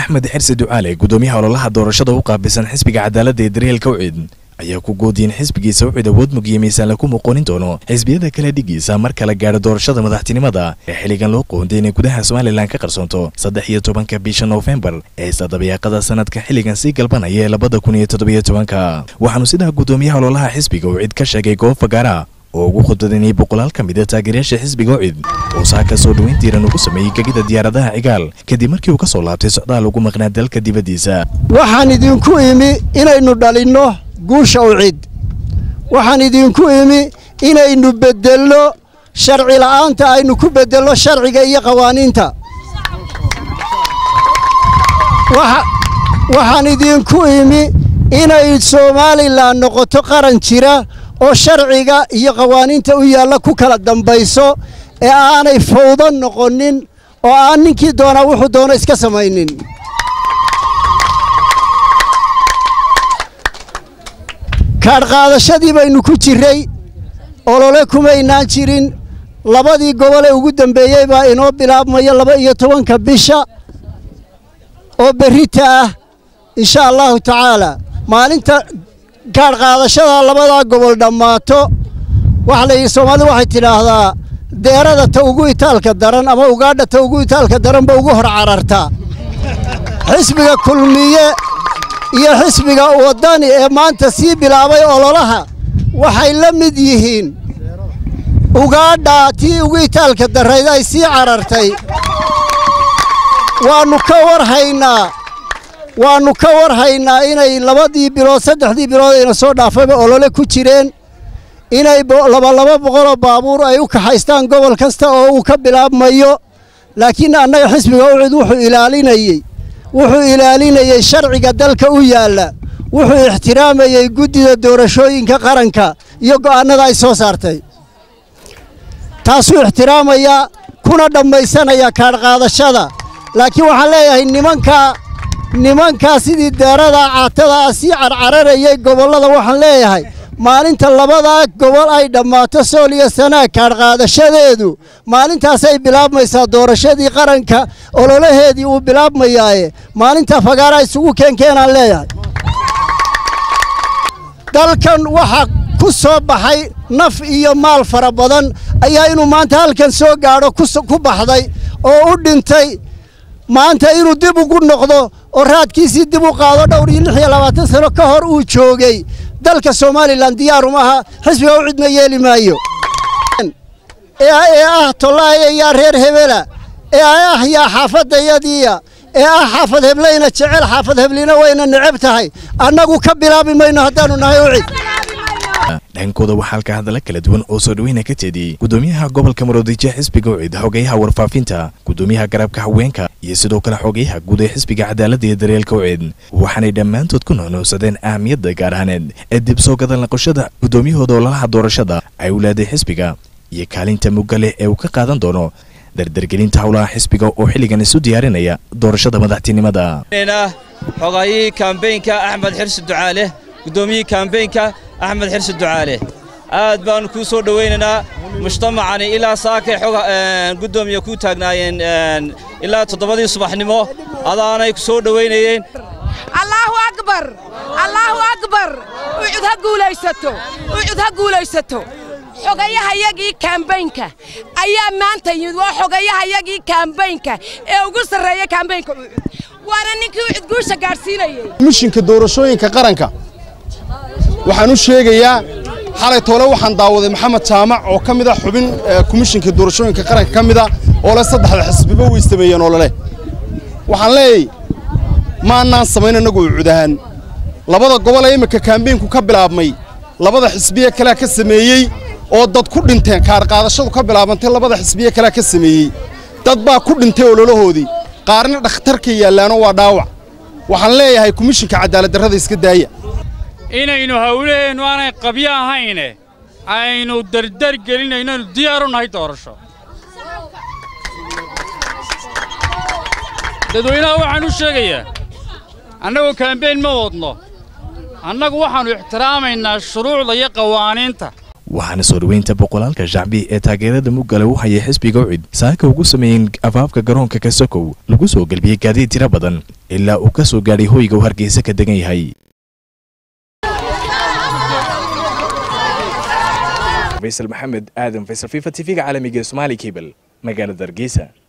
axmed xirsi ducaale gudoomiyaha ololaha doorashada u qaabilsan xisbiga cadaaladda ee daryeelka ucid ayaa ku goodiyeen xisbigiisa ucid awood mugiya miisaan lagu muqoonin doono xisbiyada kala dhigiisa mar kala gaadha doorashada madaxtinimada ee xilligan loo qoonday inay gudaha somalilan ka qarsoonto saddex iyo tobanka bisha noofembar ee sadabayaaqada sanadka xilligan sii galbanaya ee labada kun iyo toddobiyo tobanka waxaanu sidaa gudoomiyaha ololaha xisbiga ucid ka sheegay goob fagaara oo ugu khudbadanayay boqolaal ka mid a taageerayaasha xisbiga ucid oo saaka soo dhoweyn tiiran ugu sameeyey gegida diyaaradaha cigaal kadib markii uu ka soo laabtay socdaal ugu maqnaa dalka dibaddiisa waxaan idinku imi inaynu dhalinno guusha ucid waxaan idinku imi inaynu beddelno sharci la'aanta aynu ku beddelno sharciga iyo qawaaniinta waxaan idinku imi inay somalilan noqoto qaran jira oo sharciga iyo qawaaniinta u yaalla ku kala dambayso ee aanay fawdo noqonin oo aan ninkii doonaa wuxuu doono iska samaynin kaadhqaadashadii baynu ku jirray olole kumaynaan jirin labadii gobol ee ugu dambeeyey baa inoo bilaabmaya laba iyo tobanka bisha oo berrita ah insha allahu tacaalaa maalinta kaadhqaadashada labadaa gobol dhammaato waxa layidhi soomaalidu waxay tidhaahdaa deerada ta ugu itaalka daran ama ugaadha ta ugu itaalka daranba ugu hor carartaa xisbiga kulmiye iyo xisbiga waddani ee maanta sii bilaabay ololaha waxay la mid yihiin ugaadhaa tii ugu itaalka darrayd ay sii carartay waannu ka warhaynaa waannu ka warhaynaa inay labadii bilood saddexdii bilood ayna soo dhaafayba olole ku jireen inay labalaba boqoloo baabuur ay u kaxaystaan gobol kasta oo uu ka bilaabmayo laakiin annaga xisbiga ucid wuxuu ilaalinayey wuxuu ilaalinayey sharciga dalka u yaalla wuxuu ixtiraamayey guddida doorashooyinka qaranka iyo go'aannada ay soo saartay taasuu ixtiraamayaa kuna dhammaysanaya kaadhqaadashada laakiin waxaan leeyahay nimankaa nimankaa sidii deeradaa caatadaa sii carcararayay gobollada waxaan leeyahay maalinta labadaa gobol ay dhammaato sool iyo sanaag kaadhqaadashadeedu maalintaasay bilaabmaysaa doorashadii qaranka ololaheedii uu bilaabmayaaye maalinta fagaaraa isugu keenkeenaan leeyahay dalkan waxa ku soo baxay naf iyo maal fara badan ayaa inuu maanta halkan soo gaadho ku baxday oo u dhintay maanta inuu dib ugu noqdo oo raadkiisii dib u qaado dhowr iyo lix iyo labaatan sano ka hor uu joogay dalka somalilan diyaarum aha xisbiga u cidna yeeli maayo ee ah tollaaya yaa reer hebela ee ah yaa xaafadayadiiya ee ah xaafad heblayna jecel xaafad heblina wayna necab tahay annagu ka bilaabi mayno haddaannu nahay ucid dhankooda waxaa halka hadalla kala duwan oo soo dhaweyna ka jeediyey gudoomiyaha gobolka maroodijo xisbiga ucid xogeyaha warfaafinta gudoomiyaha garabka haweenka iyo sidoo kale xogeyaha guud ee xisbiga cadaaladda iyo daryeelka ucid waxaanay dhammaantood ku nuunuusadeen ahamiyadda gaar ahaaneed ee dib soo gadal naqoshada gudoomiyahooda ololaha doorashada ay u leeday xisbiga iyo kaalinta mugga leh ee uu ka qaadan doono dardargelinta howlaha xisbiga oo xilligan isu diyaarinaya doorashada madaxtinimada xogayihii kambeynka axmed xirsi ducaale gudoomiyihii kambeynka axmed xirsi ducaale aad baannu kuu soo dhowaynaynaa mujtamacani ilaa saakay xoga guddoomiya kuu taagnaayeen ilaa toddobadii subaxnimo adaanay ku soo dhowaynayeen allaahu akbar allaahu akbar ucud ha guulaysato ucud ha guulaysato xogayahayagii kaambaynka ayaa maanta yimid waa xogayahayagii kaambaynka ee ugu sarreeya kaambaynka ucud waana ninkii ucud guusha gaadhsiinayey mishinka doorashooyinka qaranka waxaan u sheegayaa xalay toole waxaan daawaday maxamed jaamac oo ka mid ah xubin komishinka doorashooyinka qaranka ka mid a oo le saddexda xisbiba way sameeyeen olole waxaan leeyay maannaan samayn annagu ucud ahaan labada gobol ee imminka kaambeynku ka bilaabmay labada xisbiye kalea ka sameeyey oo dad ku dhinteen kaadhqaadashadu ka bilaabantay labada xisbiye kalea ka sameeyey dad baa ku dhintay ololahoodii qaarna dhakhtarka yaallaano waa dhaawac waxaan leeyahay komishinka cadaaladdarrada iska daaya inaynu hawlaheennu aanay qabyo ahayne aynu dardar gelinayno aynu diyaar u nahay doorasho dadweynaha waxaan u sheegayaa annagu kaambeyn ma wadno annagu waxaannu ixtiraamaynaa shuruucda iyo qawaaniinta waxaana soo dhoweynta boqolaalka shacbi ee taageerada muggale u hayay xisbiga ucid saaka ugu sameeyeen afaafka garoonka kasokow lagu soo gelbiyey gaadiid tiro badan ilaa uu ka soo gaadhay hoyga uu hargeysa ka degan yahay faysal maxamed aadan faysal fifa tv-ga caalamiga ee somaali cable magaalada hargeysa